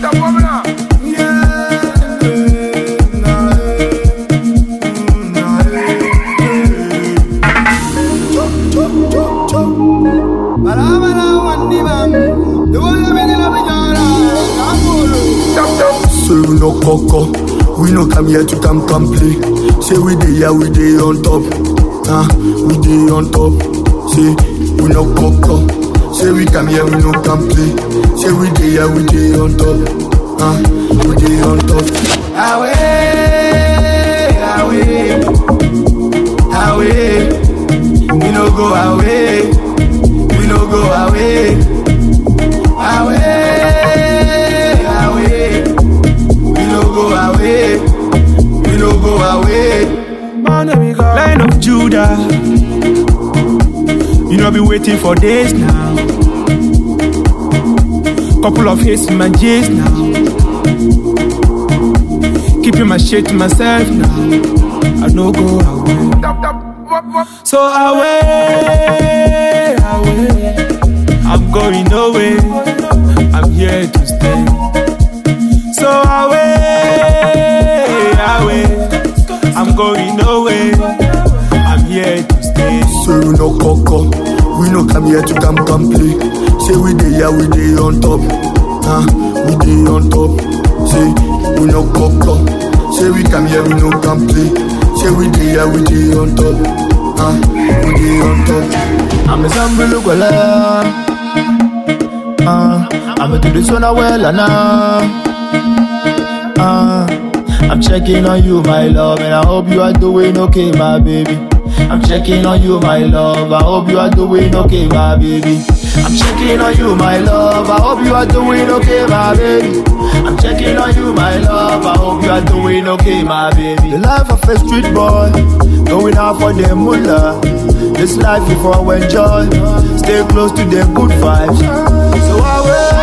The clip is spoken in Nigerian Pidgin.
So we no coco, we no come here to come come play. Say we dey here, we dey on top, ah, we dey on top. Say we no coco, say we come here, we no come play. Say we dey here, we dey on top, ah, we dey on top. Away, away, away. We no go away. We no go away. Away, away. We no go away. We no go away. Line of Judah. You know, be waiting for days now. Couple of hits in my J's now. Keeping my shit to myself now. I no go away. So away, away. I'm going nowhere. I'm here to stay. So away, away. I'm going nowhere. I'm here to stay. So we no coco, we no come here to come come play. Say we dey here, we dey on top, ah, we dey on top. Say we no coco, say we come here, we no come play. Say we dey here, we dey on top, ah, we dey on top. I'm a Zambulu Gwala. Uh, I'm a to this one well and uh, I'm checking on you, my love, and I hope you are doing okay, my baby. I'm checking on you, my love. I hope you are doing okay, my baby. I'm checking on you, my love. I hope you are doing okay, my baby. I'm checking on you, my love. I hope you are doing okay, my baby. The life of a street boy, going out for the mullah. This life before I enjoy. Stay close to the good vibes. So I will.